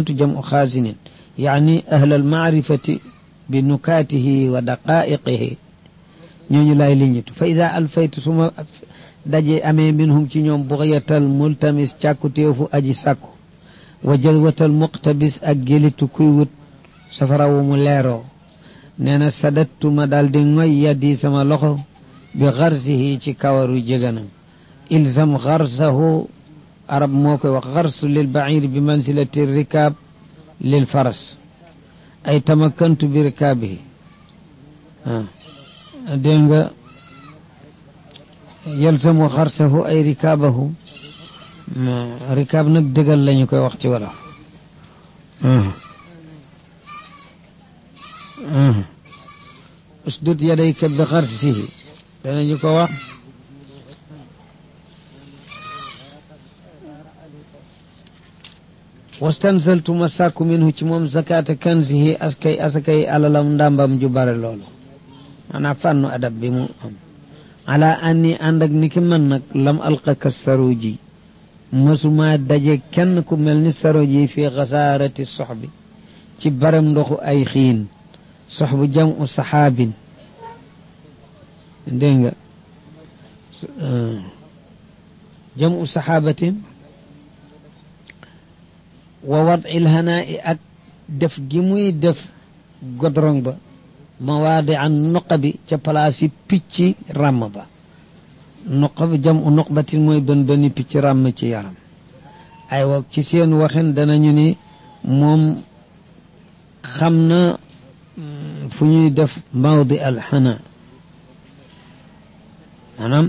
جمع خازن يعني أهل المعرفة بنكاته ودقائقه ñooñu laay liñitu fa ida alfaytu suma daje amee minhum ci ñoom buxyatal multamis càkkutéefu aji sàkku wa jalwatal muqtabis ak gélitu kuy wut safara wu mu leeroo nee na sadattuma daal di ngoy yaddi sama loxo bi xarsihi ci kawaru jéganam ilzam xarsahu arab moo koy wax xarsu lil bair bi mansilati rikaab lil faras ay tamakantu bi rikaabihi ah dégg nga yalzamu xarsahu ay rikaabahu rikaab nag dëggal lañu koy wax ci wolof usdud yadayka bi xarsihi danañu ko wax wastansaltu ma sàkku minhu ci moom zakata kanzihi askay asakay alalam ndàmbam ju bare loolu maanaam fànnu adab bi mu am ala anni ànd ak ni ki man nag lam alqaka saruji mësuma daje kenn ku mel ni saruji fi xasaarati soxbi ci barem ndoxu ay xiin soxbu jamu saxaabin dégg nga jamu saxaabatin wa wad il hanaa i ak def gi muy def godrong ba mawaadi an nuqa bi ca place yi picc ràmm ba nuqa bi jam u nuqbatin mooy bën bëni picc ràmm ci yaram aywa ci seen waxin danañu ni moom xam na fu ñuy def mawdi al xana maanaam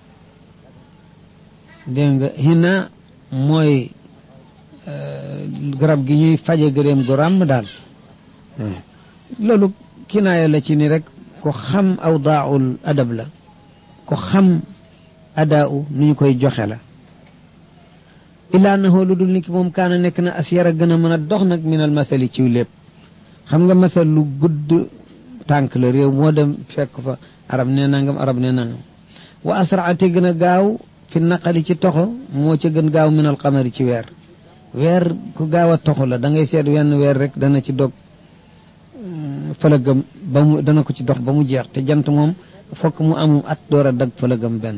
dégg nga hina mooy garab gi ñuy faje gëréem gu ràmm daal loolu kinaaya la ci ni rek ko xam awdaaul adab la ko xam adaau nu ñu koy joxe la illaa na lu dul ni ki moom kaana nekk na asyara gën a mën a dox nag minal masali ci lépp xam nga masal lu gudd tànk la réew moo dem fekk fa arab ne nangam arab ne nangam wa asraate gën a gaaw fi naqali ci toxo moo ca gën gaaw minal xamari ci weer weer ku gaaw a toxo la da ngay seet wenn weer rek dana ci dog fëlëgëm ba mu dana ko ci dox ba mu jeex te jant moom fokk mu amum at door a dag fëlëgëm benn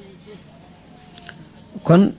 kon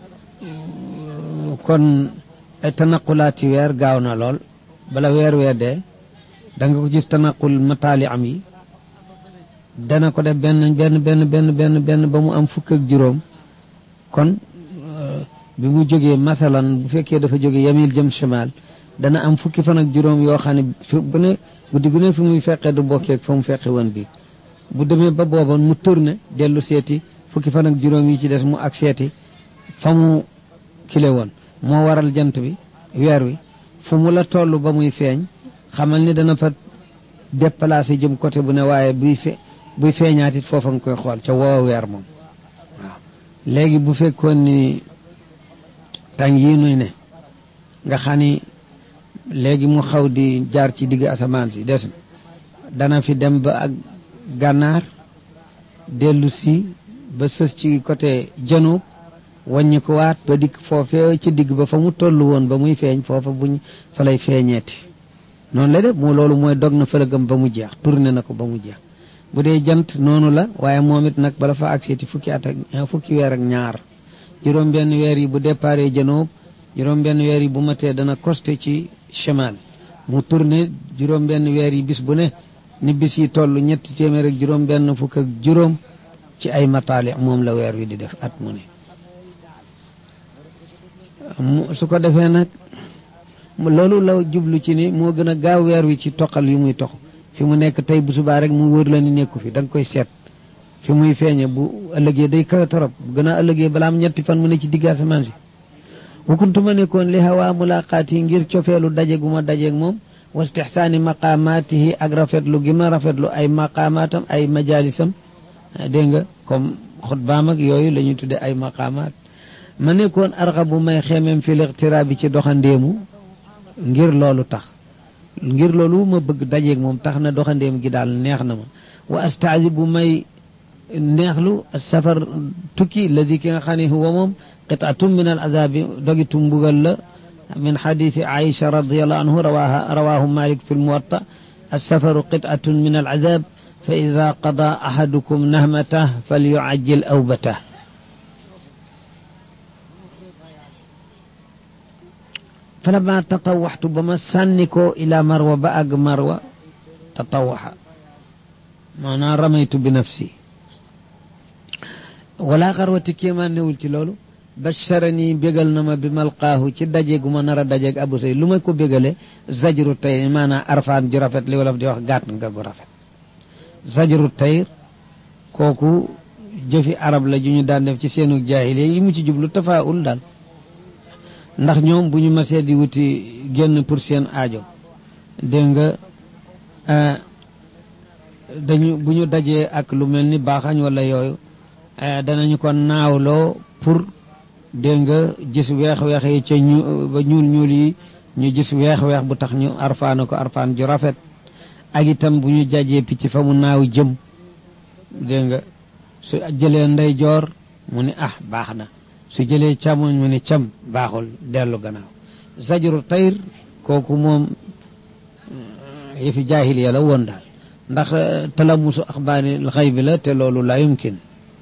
kon ay tanaqulaati weer gaaw na lool bala weer weer dee da nga ko gis tanaqul mataali am yi dana ko def benn benn benn benn benn benn ba mu am fukk ak juróom kon bi mu jógee masalan bu fekkee dafa jóge yamil jëm chemal dana am fukki fan ak juróom yoo xam ne fi bu ne guddi gu ne fi muy fekkee du bokkeeg fa mu fekke woon bi bu demee ba booba mu tourné dellu seeti fukki fan ak juróom yi ci des mu ak seeti fa mu kile woon moo waral jant bi weer wi fu mu la toll ba muy feeñ xamal ni dana fa déplacé jëm côté bu ne waaye buy fe buy feeñaat it foofa nga koy xool ca woowa weer moom waaw léegi bu fekkoon ni tàng yii nuy ne nga xam ni léegi mu xaw di jaar ci digg asamaan si des dana fi dem ba ak gànnaar dellu si ba sës ci côté janub wàññi ko waat ba dikk foofee ci digg ba fa mu toll woon ba muy feeñ foofa buñ fa lay feeñeeti noonu la de moo loolu mooy dog na fëlëgam ba mu jeex tourné na ko ba mu jeex bu dee jant noonu la waaye moom it nag bala fa agseeti fukki at ak fukki weer ak ñaar juróom benn weer yi bu déparé janoob juróom benn weer yi bu matee dana costé ci chemal mu tourné juróom benn weer yi bis bu ne ni bis yi toll ñetti téeméer ak juróom benn fukk ak juróom ci ay mataali moom la weer wi di def at mu ne su ko defee nag loolu la jublu ci ni moo gën a gaaw weer wi ci toqal yu muy tox fi mu nekk tey bu subaa rek mu wër la ni nekku fi da nga koy seet fi muy feeñe bu ëllëgee day kawe torop bu gën a ëllëgee balaa am ñetti fan mu ne ci digg asamaan si wakuntu ma nekkoon li hawaa mulaqaat yi ngir cofeelu daje gu ma dajeeg moom wa istixsaani maqaamaatihi ak rafetlu gi ma rafetlu ay maqaamaatam ay majalisam dégg nga comme xutbaam ak yooyu la ñuy tudde ay maqaamaat ma nekkoon arxa bu may xeemem fi liqtiraa bi ci doxandéemu ngir loolu tax ngir loolu ma bëgg dajeeg moom tax na doxandéem gi daal neex na ma wa astaazi bu may neexlu safar tukki ladi ki nga xam ne huwa moom qitaatum min al azabi dogitu mbugal la من حديث عائشة رضي الله عنه رواها رواه مالك في الموطأ السفر قطعة من العذاب فإذا قضى أحدكم نهمته فليعجل أوبته فلما تطوحت بما سنكو إلى مروة بأق مروة تطوح معنى رميت بنفسي ولا غروة كيما نولت لولو basharani bégal na ma bi malqaahu ci daje gu ma nar a dajeeg abu say lu ma ko bégale zajru tayr maanaam arfaan ju rafet li wolof di wax gàtt nga gu rafet zajru tayr kooku jëfi arab la ju ñu daan def ci seenu jaahiliya yi mu ci jublu tafaawul daal ndax ñoom bu ñu masee di wuti génn pour seen aajo dégg nga dañu bu ñu dajee ak lu mel ni baaxañ wala yooyu danañu ko naawloo pour dégg nga gis weex-weex yi ca ñu ba ñuul ñuul yi ñu gis weex-weex bu tax ñu arfaana ko arfaan ju rafet ak itam bu ñu jajee picc fa mu naaw jëm dégg nga su jëlee ndeyjoor mu ni ah baax na su jëlee càmmoñ mu ni cam baaxul dellu gannaaw zajru tayr kooku moom yëfi jaahiliya la woon daal ndax talamusu axbaari xëy bi la te loolu la yumkin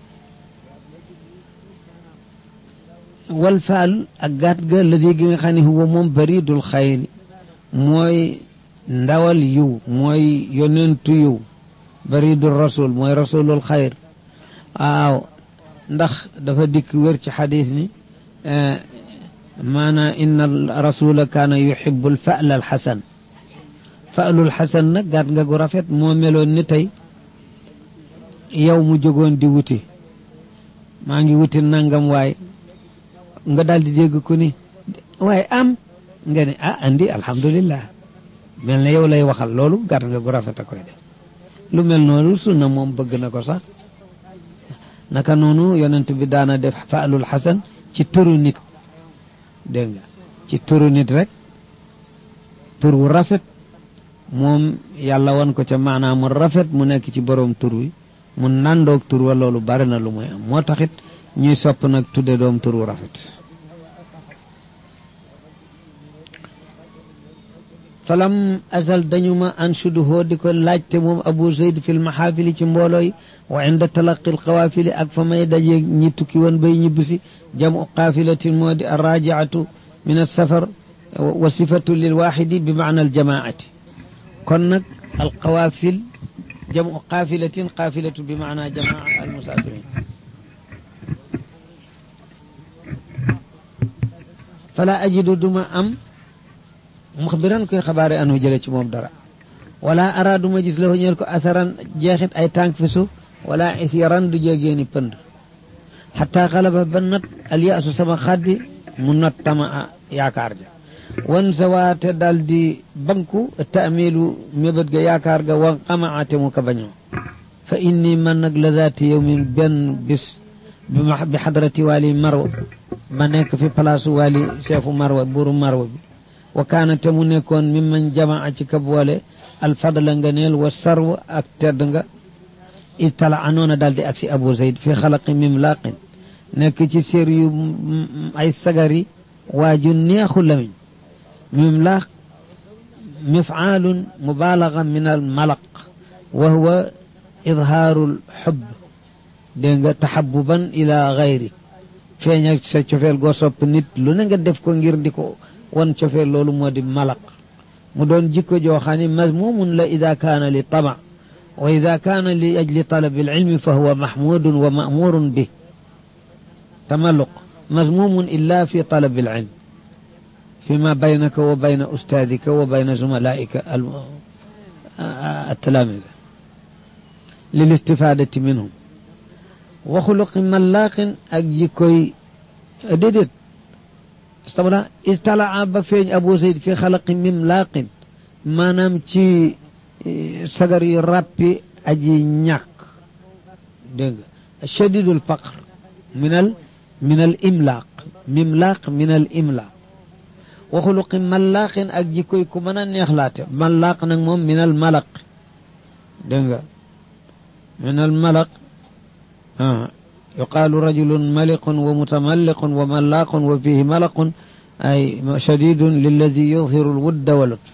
wal faal ak gàtt ga ladi gi nga xam ne huwa moom baridul xayri mooy ndawal yiw mooy yonentu yiw baridul rasul mooy rasulul xayr waaw ndax dafa dikk wér ci xadis ni maanaa inna rasula kaana yuhibu lfa'l alxasan fa'lul xasan nag gàtt nga gu rafet moo meloon ni tey yow mu jógoon di wuti maa ngi wuti nangam waay nga daal di dégg ko ni waaye am nga ne ah andi alhamdulillah mel na yow lay waxal loolu gàtt nga gu rafet a koy def lu mel noonu sunna moom bëgg na ko sax naka noonu yonent bi daana def faalul xasan ci turu nit dégg nga ci turu nit rek tur wu rafet moom yàlla wan ko ca maanaam mu rafet mu nekk ci boroom tur wi mu nandoog tur wa loolu bari na lu muy am moo taxit ñuy sopp nag tudde doom tur wu rafet falam azal dañu ma anshuduhoo di ko laajte moom abu zayd fi lmaxaafili ci mbooloo yi wa inda talaqi alqawaafili ak fa may daje ñi tukki woon bay ñibbisi jamu qaafilatin moo di arrajiatu min alsafar wa sifatu lilwaxidi bi maana aljamaati kon nag alqawaafil jamu qaafilatin qaafilatu bi maana jamaa almusaafirin fala ajidu duma am muxbiran koy xabaare anu jële ci moom dara wala ara duma gis la ñeel ko asaran jeexit ay tànk fi suuf wala isyaran du jégeeni pënd xataa xalaba ba nat alyaasu sama xaddi mu not tama yaakaar ja wan sawaate dal di banku taamilu mébét ga yaakaar ga wan xamaate mu ka bañoo fa inni man nag la zaati yawmin benn bis bi xadrati waali marwa ma nekk fi palaasu waali chefu marwa buuru marwa bi wa kaana te mu nekkoon mi man jamaa ci ka boole alfadla nga neel wa sarwa ak tedd nga itala anoona daal di agsi abu zayd fi xalaqi mimlaaqin nekk ci sér yu ay sagari waa ju neexu lamiñ mimlaaq mifaalun mubaalaga min al malaq wa huwa idhaaru l xubb dégg nga taxabuban ila gayri feeñ ak sa cofeel goo sopp nit lu ne nga def ko ngir di ko wan cofeel loolu moo di malaq mu doon jikko joo xam ne mazmumun la ida kaana li tama wa ida kaana li ajli talabi alilmi fa huwa mahmudun wa mamurun bi tamalluq mazmumun illa fi talabi alilm فيما بينك وبين أستاذك وبين زملائك التلامذة للاستفادة منهم وخلق ملاق أجيكوي ديدت استبلا استلع بفيج أبو زيد في خلق مملاق ما نمشي سجري ربي أجي نياك شديد الفقر من ال من الإملاق مملاق من الإملاق وخلق ملاق أجيكوي كمنا نيخلات ملاق نمم من الملق دنگا من الملق آه. يقال رجل ملق ومتملق وملاق وفيه ملق ay shadidun lilladi yudhiru alwudda wa lutf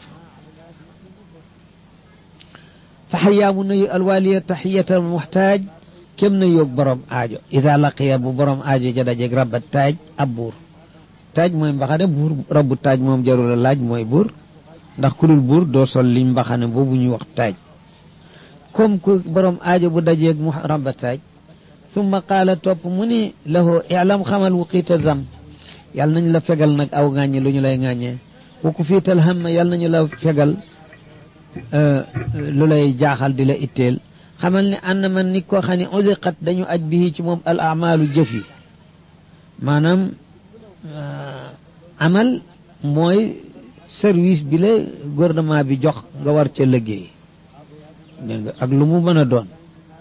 fa xayaamu nuyu alwaaliya taxiyata almuxtaaj kem na yoog borom aajo ida laqiya bu borom aajo ja dajeeg rabba taaj ab buur taaj mooy mbaxane buur rabbu taaj moom jarul a laaj mooy buur ndax ku dul buur doo sol liñ mbaxane boobu ñuy wax taaj comme ku borom aajo bu dajeeg mu rabba taaj summa qaala topp mu ni lahu ilam xamal wuqiita zam yàlla nañu la fegal nag aw ŋàññi lu ñu lay ŋàññee wa ku fiital hamma yàlla nañu la fegal lu lay jaaxal di la itteel xamal ne ànd man nit koo xam ne usiqat dañu aj bii ci moom al amaalu jëf yi maanaam amal mooy service bi la gouvernement bi jox nga war ca liggéey dégg nga ak lu mu mën a doon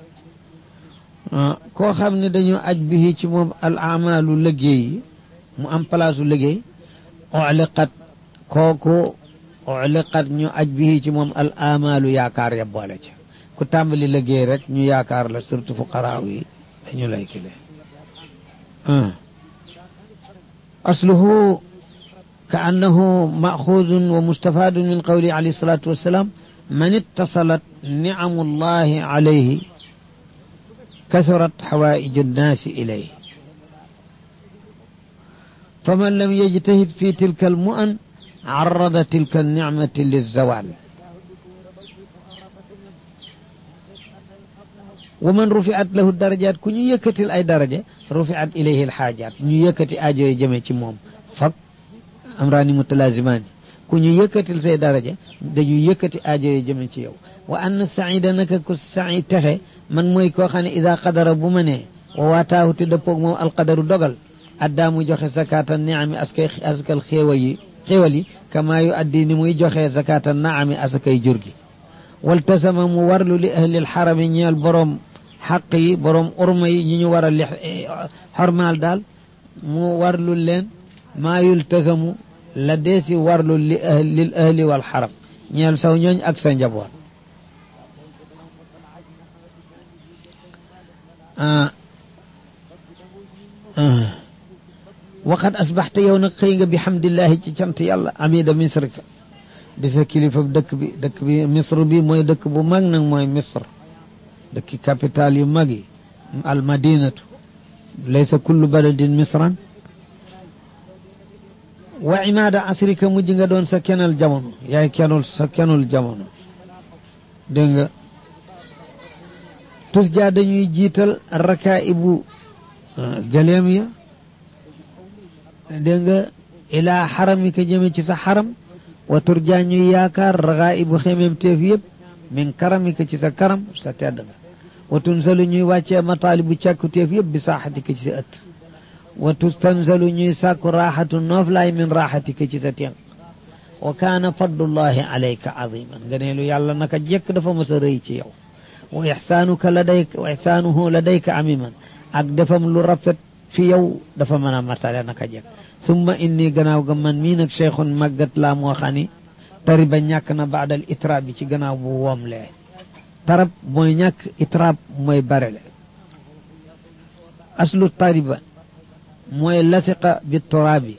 koo xam ne dañu aj bii ci moom al amaalu liggéey yi mu am place u liggéey uliqat kooku uliqat ñu aj bii ci moom al amaalu yaakaar ya boole ca ku tàmbali liggéey rek ñu yaakaar la surtout fuqaraaw yi dañu lay kile asluhu ka annahu maxuudun wa mustafaadun min qawli alayhi salaatu wassalaam man ittasalat nicamu llahi alayhi kasurat xawaaiju nnaasi ilayhi faman lam yajtahid fi tilka almu'an carrada tilka alnicmati lilzawal wa man rufiat lahu darajaat ku ñu yëkkatil ay daraja rufiat ilayhi alxaajaat ñu yëkkati aajo yi jëme ci moom fab amraani mutalazimaani ku ñu yëkkatil say daraja dañu yëkkati aajo yi jëme ci yow wa ann saida naka ku sai texe man mooy koo xam ne ida qadara bu ma nee wa waataahu te dëppoog moom alqadaru dogal addaa mu joxe zakata niami askay askal xéewal yi xéewal yi kama yu addi ni muy joxe zakata naami asakay jur gi waltasama mu warlu li ahli alxarami ñeel boroom xaq yi boroom urma yi ñu ñu war a li xormaal daal mu warlu leen maa yultasamu la deesi warlu li ahli lil ahli wal xaram ñeel saw ñooñ ak sa njaboot waqad asbaxta yow nag xëy nga bi xamdillahi ci cant yàlla amida misrika di sa kilifa dëkk bi dëkk bi misr bi mooy dëkk bu mag nag mooy misr dëkki capital yu mag yi al madinatu laysa kullu baladin misran wa imaada asrika mujj nga doon sa kenal jamono yaay kenul sa kenul jamono dégg nga tus jaa dañuy jiital rakaibu gëleem ya dégg nga ilaa xaramika jëme ci sa xaram wa turjaa ñuy yaakaar rakaibu xemem teef yëpp min karamika ci sa karam sa tedd nga wa tunzalu ñuy wàccee mataalibu càkku teef yëpp bi saaxatika ci sa ëtt wa tustanzalu ñuy sàkku raaxatu nooflaay min raaxatika ci sa tenq wa kaana fadlullahi alayka aziman nga ne lu yàlla naka jekk dafa mës a rëy ci yow wa ixsaanuka ladayka wa ixsaanuhu ladayka amiman ak defam lu rafet fi yow dafa mën a matale naka jekk summa inni gannaaw ga man mii nag cheikhun màggat laa moo xam ni tariba ñàkk na baadal itraab bi ci gannaaw bu woomlee tarab mooy ñàkk itraab mooy barele aslu tariba mooy lasiqa bi turaabi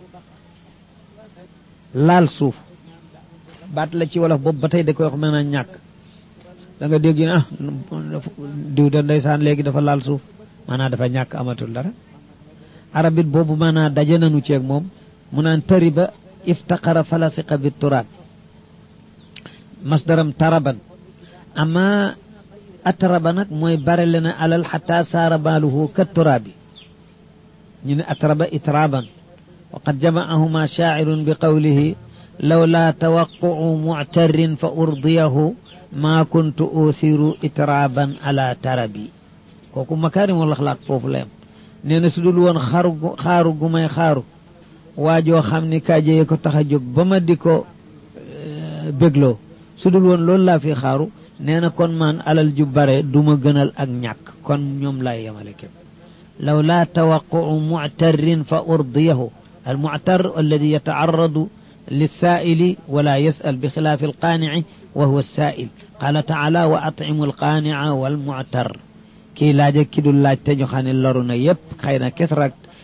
laal suuf baat la ci wolof boobu ba tey da koy wax mën a ñàkk da nga dégg ah diw de ndeysaan léegi dafa laal suuf maanaam dafa ñàkk amatul dara arabit boobu maanaam daje nanu ceeg moom mu naan tariba iftaqara falasiqa bi turaab masdaram taraban ama atraba nag mooy barele na alal xata saara baaluhu ka turaabi ñu ne atraba itraban wa qad jamaahuma shaacirun bi qawlihi lawla tawaqucu muctarin fa urdiyahu maa kuntu uthiru itraban ala tarabi kooku makaarimul axlaaq foofu la yam nee na su dul woon xaru xaaru gu may xaaru waajoo xam ni kaajeye ko tax a jóg ba ma di ko bégloo su dul woon loolu laa fi xaaru nee na kon man alal ju bare du ma gënal ak ñàkk kon ñoom laay yemale képp law laa tawaqucu muctarin fa urdiyahu almuctar alladi yatacarradu للسائل ولا يسأل بخلاف القانع وهو السائل قال تعالى وأطعموا القانع والمعتر kii laaj ak ki dul laaj te ñu xam ne loru na yépp xëy na kes rek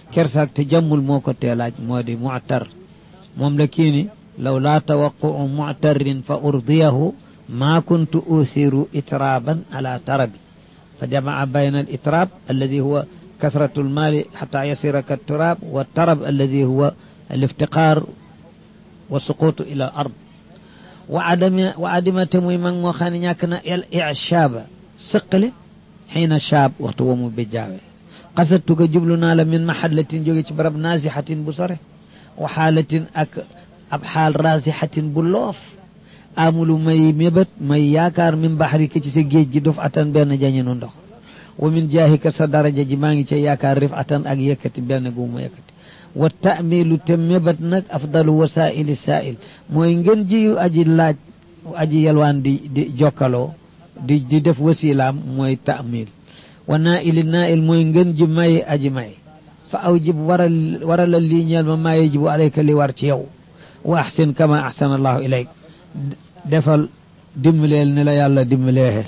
kersaak te jàmmul moo ko teelaaj moo di muctar moom la kii ni law laa tawaquu muctarin fa urdiyahu maa kuntu uthiru itraaban ala tarabi fa jamaa bayna al itraab alladi huwa kasratu almaali xata yasira ka turaab wa tarab alladi huwa aliftiqaar wa suquutu ila al ard wa adama wa adima te muy mag moo xam ne ñàkk na el ichaaba sëqale xiina shaab waxtu wa mu bijjaawe xasattu ga jublu naa la min maxallatin jóge ci barab naasixatin bu sore wa xaalatin ak ab xaal raasixatin bu loof amulu may mébét may yaakaar min baxri ka ci sa géej gi duf atan benn jañinu ndox wa min jaahika sa daraja ji maa ngi ca yaakaar rif atan ak yëkkati benn gu ma yëkkati wa taamilu te mébét nag afdalu wasaili saail mooy ngeen ji aji laaj aji yalwaan di di jokkaloo di di def wasilaam mooy taamil wa naaili naail mooy ngeen ji may aji may fa aw jib waral waralal lii ñeel ma maa yajibu alayka li war ci yow wa axsin kama axsana allahu ilayk defal dimbaleel ni la yàlla dimbaleexe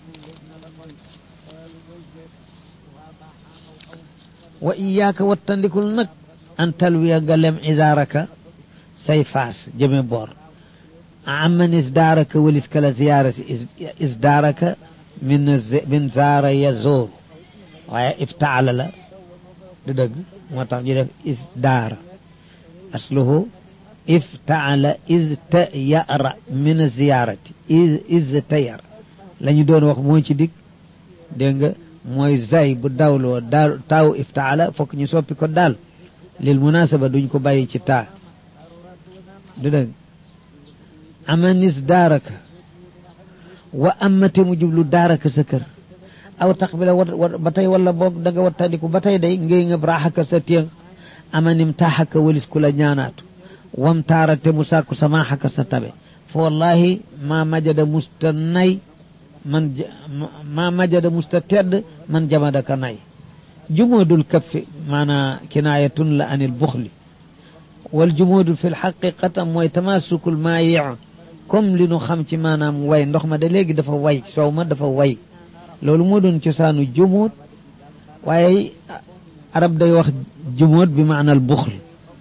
wa iyaaka wattandikul nag an talwiya nga lem idaaraka say faas jëme boor amman isdaaraka walis kala ziyaara si isdaaraka min min zaara yazoor waaye iftaala la du dëgg moo tax ñu def isdaara asluhu iftaala istayara min ziyaarati istayara la ñu doon wax moo ci dig dégg nga mooy zay bu dawloo daal taaw iftaala fokk ñu soppi ko daal lil munasaba duñ ko bàyyi ci taa du dëgg amanis daaraka wa amate mu jublu daaraka sa kër aw tax bi la wa ba tey wala boog da nga wattandiku ba tey day ngay ngëb raaxaka sa téng amanim taaxaka walis ku la ñaanaatu wam taarate mu sàkku samaaxaka sa tabe fa wallahi ma majada musta nay man ma majada musta tedd man jamadaka nay jumoodul kaffi maanaa kinaayatun la anil buxli wal jumoodu fi lxaqiqata mooy tamasukul maayi comme li nu xam ci maanaam way ndox ma de léegi dafa way soow ma dafa way loolu moo doon cosaanu jumoot waaye arab day wax jumoot bi maanal buxl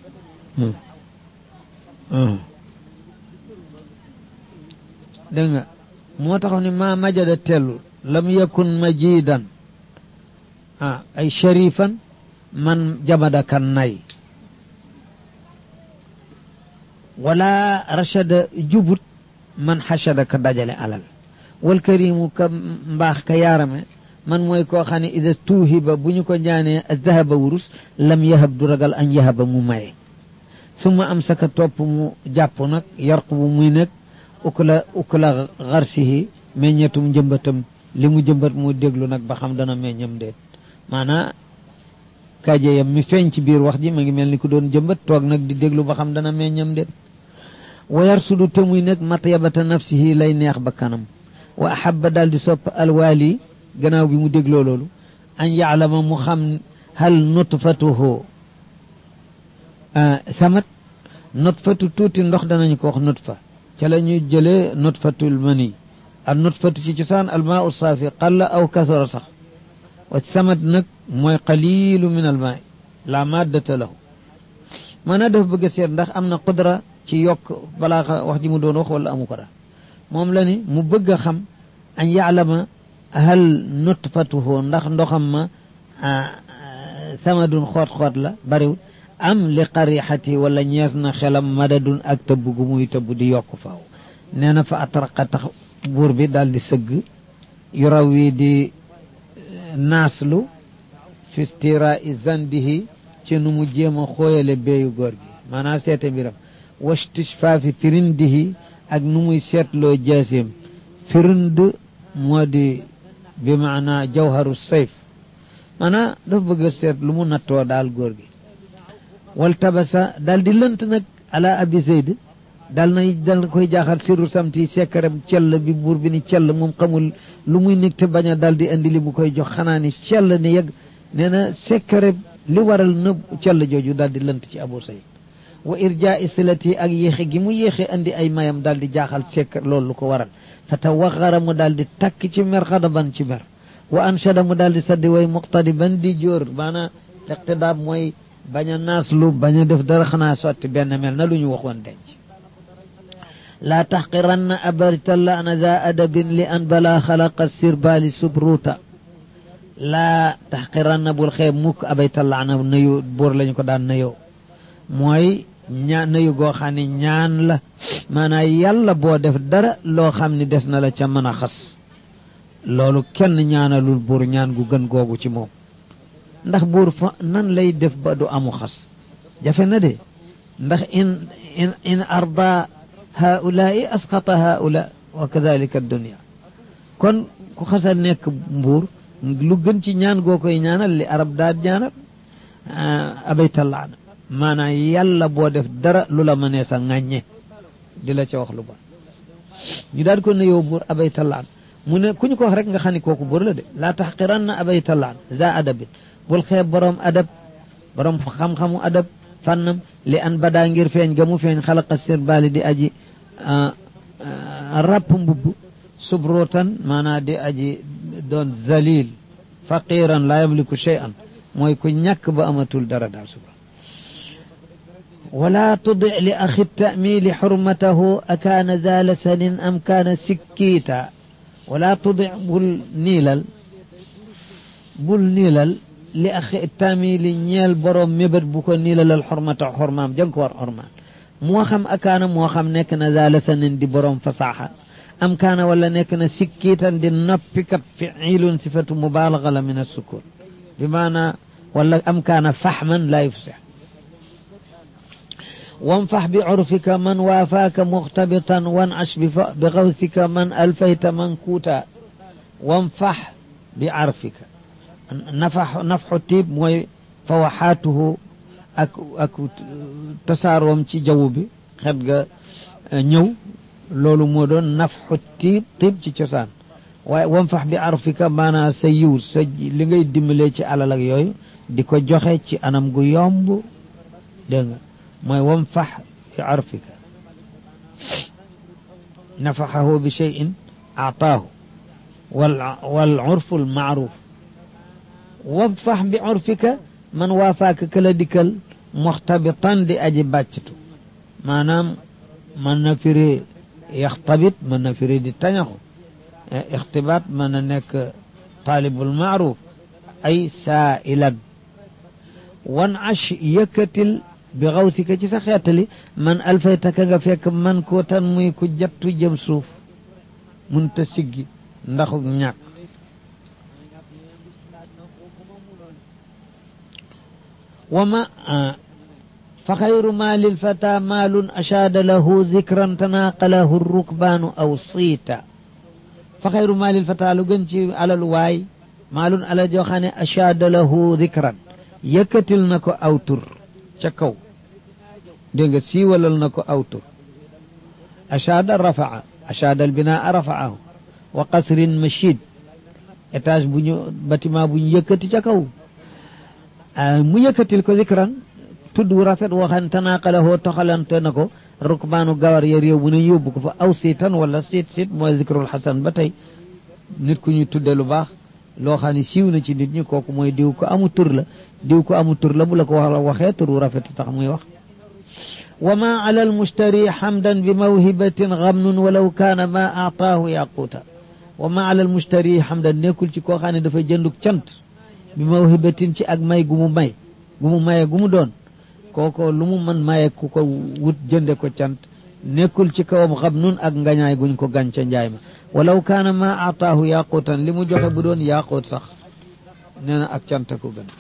dégg nga moo taxaw ni ma majada tellu lam yakun majidan ah ay sharifan man jamada kan nay wala rachada jubut man xachada ka dajale alal wal karimu ka mbaax ka yaarame man mooy koo xam ne ida tuuhiba bu ñu ko ñaanee dahaba wurus lam yahab du ragal an yahaba mu maye summa am saka topp mu jàpp nag yarqu bu muy nekk ukla ukla xarsihi meññetum njëmbatam li mu jëmbat mu déglu nag ba xam dana meññam déet maanaa kajeyam mi feeñ ci biir wax ji ma ngi mel ni ku doon jëmbat toog nag di déglu ba xam dana meññam déet wa yarsudu te muy nag matyabata nafsihi lay neex ba kanam wa ahaba daal di sopp alwaali gannaaw bi mu dégloo loolu an yaalama mu xam hal nutfatuhu samat nutfatu tuuti ndox danañu ko wax nutfa ca la ñu jëlee nutfatul mani al nutfatu ci cosaan almaa saafi qalla aw kasara sax wa samat nag mooy qalilu min almaa la maddata lahu maanaa dafa bëgg a seet ndax am na qudra ci yokk balaa wax ji mu doon wax wala amu ko daal moom la ni mu bëgg a xam an yaalama hal nutfatuhu ndax ndoxam ma samadun xoot-xoot la bariwul am li qarixati wala ñees na xelam madadun ak tëbb gu muy tëbb di yokk faaw nee na fa atraqa tax buur bi daal di sëgg yu raw wi di naaslu fi stira zandihi ci nu mu jéem a xooyale béeyu góor gi maanaam seete mbiram wastishfaafi firindihi ak nu muy seetloo jaaseem firind moo di bi maanaa jawharu sayf maanaam dafa bëgg a seet lu mu nattoo daal góor gi wal tabasa daal di lënt nag ala abi zeyd dal na dal na koy jaaxal sirru samti sekkaram cell bi buur bi ni cell moom xamul lu muy nekk te bañ a dal di indi li mu koy jox xanaa ni cell ni yegg nee na sekkare li waral na cell jooju daal di lënt ci abu zeyd wa irjaa silati ak yéexe gi mu yéexe andi ay mayam daal di jaaxal sekkar loolu lu ko waral fa tawaxara mu daal di takk ci mer xadaban ci mer wa anshada mu daal di saddi way muqtadiban di jóor maanaam iqtidaab mooy bañ a naaslu bañ a def dara xanaa sotti benn mel na lu ñu waxoon denc laa taxqiranna abaritalla ana za adabin li an bala xalaqa sirbaali subruuta laa taxqiranna bul xeeb mukk abaytalla ana nuyu buur lañu ko daan nuyoo mooy ñaa nuyu goo xam ne ñaan la maanaam yàlla boo def dara loo xam ne des na la ca mën a xas loolu kenn ñaanalul buur ñaan gu gën googu ci moom ndax buur fa nan lay def ba du amu xas jafe na de ndax in in in arda haulaai asqata haula wa kadalika dunia kon ku xasa nekk mbuur lu gën ci ñaan goo koy ñaanal li arab daal ñaanal abaytallaana maanaam yàlla boo def dara lu la mënee sa ŋàññe di la ca wax lu bon ñu daal ko ne yow buur abaytallaan mu ne ku ñu ko wax rek nga xam ne kooku buur la de laa taxqiranna abaytallaan za adabin bul xeeb boroom adab boroom xam-xamu adab fànnam li an badaa ngir feeñ ga mu feeñ xalaqa sirbaali di aji rapp mbubb subrootan maanaa di aji doon zalil faqiran laa yamliku shay'an mooy ku ñàkk ba amatul dara daal suba wala tudi li axi tamili xurmatahu akaana za lasanin am kaana sikkiita wala tudi bul niilal bul niilal li axi tamili ñeel boroom mébét bu ko niilalal xormata xormaam jëng ko war xormaam moo xam akaana moo xam nekk na zaala sanin di boroom fasaaxa am kaana wala nekk na sikkiitan di noppikat fiilun sifatu mubaalaga la min assukun bi maana wala am kaana faxman laa yufsix wanfax bi curfika man waafaaka muxtabitan wancash bi gawsika man alfayta man kuuta wanfax bi carfika nafax nafxu tiib mooy fawaxaatuhu ak ak tasaaroom ci jaww bi xet ga ñëw loolu moo doon nafxu tiib tiib ci cosaan waaye wanfax bi arfika maanaa sa yiw sa li ngay dimbalee ci alal ak yooyu di ko joxe ci anam gu yomb dégg nga mooy wanfax bi arfika nafaxahu bi cheyin aataahu wal urfu al maaruf wanfax bi urfika man waafaaka këla dikkal muxtabitan di aji bàcctu maanaam mën na firi yaxtabit mën na firi di tañaxu ixtibaat mën na nekk taalibul maaruf ay saailan wan ash yëkkatil bi xawsika ci sa xeetali man alfaytaka nga fekk man ko tan muy ku jattu jëm suuf munta siggi ndax ñàkk وما فخير مال الفتى مال أشاد له ذكرا تناقله الركبان أو صيتا فخير مال الفتى لغنشي على الواي مال على جوخاني أشاد له ذكرا يكتل نكو أوتر شكو دينغ سيولل نكو أوتر أشاد رفع أشاد البناء رفعه وقصر مشيد étage bu ñu bâtiment bu ñu yëkkati ca kaw mu yëkkatil ko zikran tudd wu rafet woo xam ne tanaaqalahoo toxalante na ko rukbaanu gawar ya réew bu ne yóbbu ko fa aw siitan wala siit siit mooy zikrul xasan ba tey nit ku ñu tudde lu baax loo xam ne siiw na ci nit ñi kooku mooy diw ko amu tur la diw ko amu tur la bu la ko wax waxee tur wu rafet tax muy wax wa ma ala almushtari xamdan bi mawhibatin gamnun walaw kaana ma aataahu yaquuta wa ma ala almushtari xamdan nekkul ci koo xam ne dafa jënduk cant bi mawhibatin ci ak may gu mu may gu mu maye gu mu doon kooko lu mu mën maye ku ko wut jënde ko cant nekkul ci kawam xam nun ak ngañaay guñ ko gànca njaay ma walaw kaana ma aataahu yaquutan li mu joxe bu doon yaquut sax nee na ak cant ko gën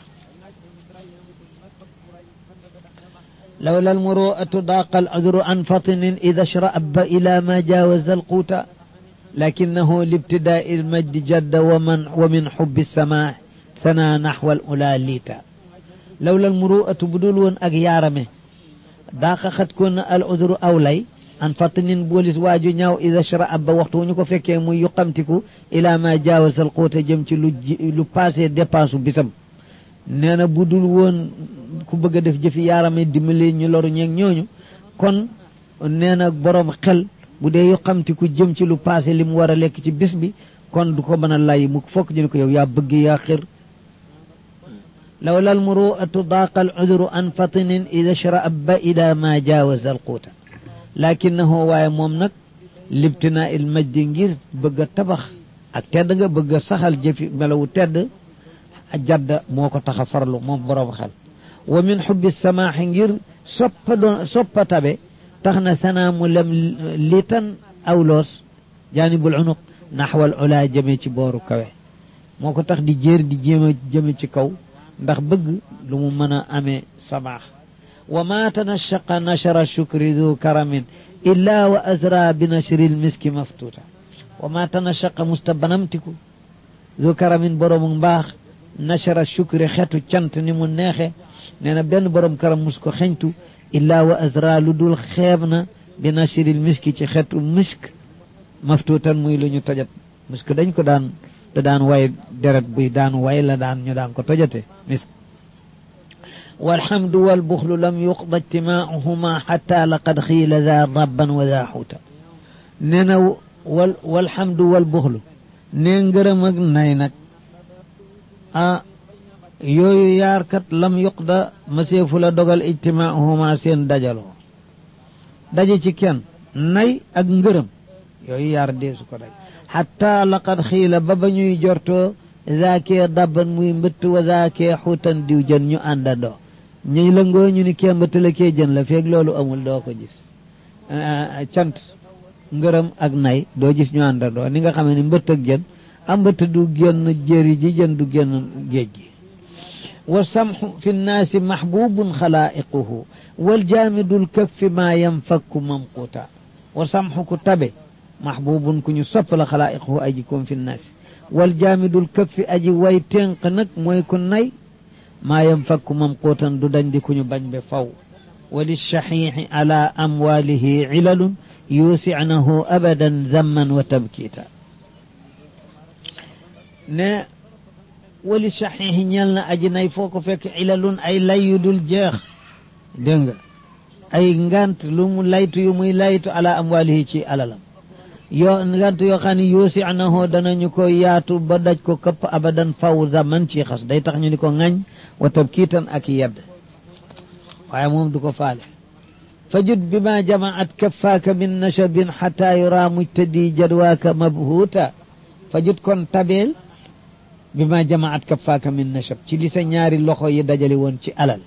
lawla almuru'atu daaqa al'udru an fatinin ida shra'aba ila ma jaawaza alquuta لكنه لابتداء المجد جد ومن ومن حب السماح ثنى نحو الأولى ليتا لولا المروءة بدول أك يارمه داق قد كون العذر أولي أن فطن بوليس واجو نياو إذا شرع أبا وقت ونكو فكي مو يقمتكو إلى ما جاوز القوت جمتي لو باسي ديبانسو بسم نينا بدول وون ku bëgg a def jëfi yaarame dimbali ñu loru ñeeg ñooñu kon nee na borom xel bu dee yoqamti ku jëm ci lu passé li mu war a lekk ci bis bi kon du ko mën a lay mu fokk ñu ne ko yow yaa bëgg yaa xir لولا المروءة ضاق العذر عن فطن إذا شرأب إلى ما جاوز القوت لكنه واي موم لابتناء المجد ngir bëgg tabax ak tedd nga bëgg saxal jëfi melawu tedd jadda moo ko tax a farlu moom borom xel wa min xubbi samaaxi ngir soppa doon soppa tabe tax na sanaa mu lem litan aw loos jaanibul unuq naxwal ulaa jëme ci booru kawe moo ko tax di jéer di jéem a jëme ci kaw ndax bëgg lu mu mën a amee samaax wa ma tanashaqa nashara shukri du karamin illa wa azra bi nashri lmiski maftuuta wa ma tanashaqa musta banamtiku du karamin boroomu mbaax nashara shukri xetu cant ni mu neexe nee na benn borom karam mus ko xeñtu illaa wa azra lu dul xeeb na bi nashril miski ci xetu misk maftuutan muy lu ñu tojat misk dañ ko daan da daan way deret buy daan way la daan ñu daan ko tojate misk walhamdu walbuxlu lam yuqda ijtimaauhuma xata laqad xiila daa dabban wa daa xuuta nee na wal walhamdu walbuxlu nee ngërëm ak nay nag ah yooyu yaar kat lam yuqda maseefu la dogal ijtimaahuma seen dajaloo daje ci kenn nay ak ngërëm yooyu yaar deesu ko daj xatta laqad xiila ba ba ñuy jortoo zaakee dabban muy mbëtt wa zaakee xuutan diw jën ñu àndandoo ñuy lëngoo ñu ni kee mbëtt la kee jën la feeg loolu amul doo ko gis cant ngërëm ak nay doo gis ñu àndandoo ni nga xam ne mbëtt ak jën am mbëtt du génn jéri ji jën du génn géej gi والسمح في الناس محبوب خلائقه والجامد الكف ما ينفك ممقوتا وسمح كتبه محبوب كن يصف خلائقه أجيكم في الناس والجامد الكف أجي ويتنق نك مويكن ني ما ينفك ممقوتا دودن دي كن بن بفو وللشحيح على أمواله علل يوسعنه أبدا ذما وتبكيتا ne wali saxiixi ñel na aji nay foo ko fekk ilalun ay lay yu dul jeex dégg nga ay ngant lu mu laytu yu muy laytu ala amwalihi ci alalam yoo ngant yoo xam ne yoosi anahoo danañu ko yaatu ba daj ko këpp abadan faw zaman ci xas day tax ñu ni ko ŋañ wa tabkiitan ak yedd waaye moom du ko faale fajud bima jamaat kaffaaka min nashabin xata yura mujtadi jadwaaka mabhuuta fajud kon tabeel bi ma jamaat kaffaaka min nashab ci li sa ñaari loxo yi dajale woon ci alal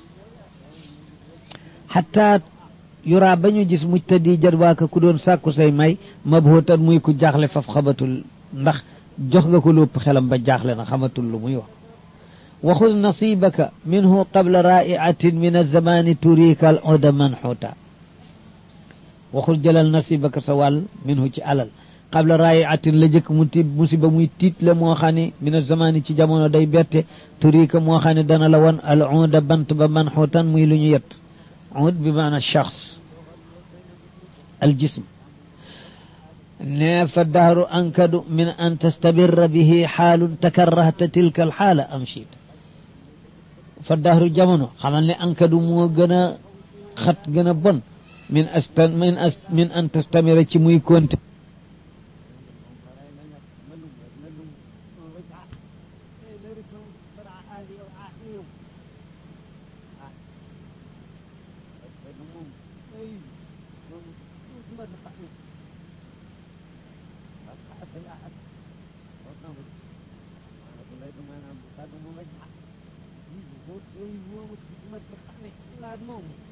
xataa yuraa ba ñu gis mujtadi jadwaaka ku doon sàkku say may mabhuutan muy ku jaaxle faf xamatul ndax jox nga ko lépp xelam ba jaaxle na xamatul lu muy wax waxud nasibaka minhu qabla raiatin min alzamani turika al oda manxuuta waxul jëlal nasibaka sa wàll minhu ci alal qabla raiatin la jëkk mu tiit musiba muy tiit la moo xam ne min alzamani ci jamono day bette turika moo xam ne dana la won al oda bant ba manxuutan muy lu ñu yett od bi maana shaxs al jism ne fa dahru ankadu min an tastabirra bihi xaalun takarrahta tilka al xaala am chiit fa dahru jamono xamal ne ankadu moo gën a xat gën a bon min astan min as min an tastamira ci muy konte moom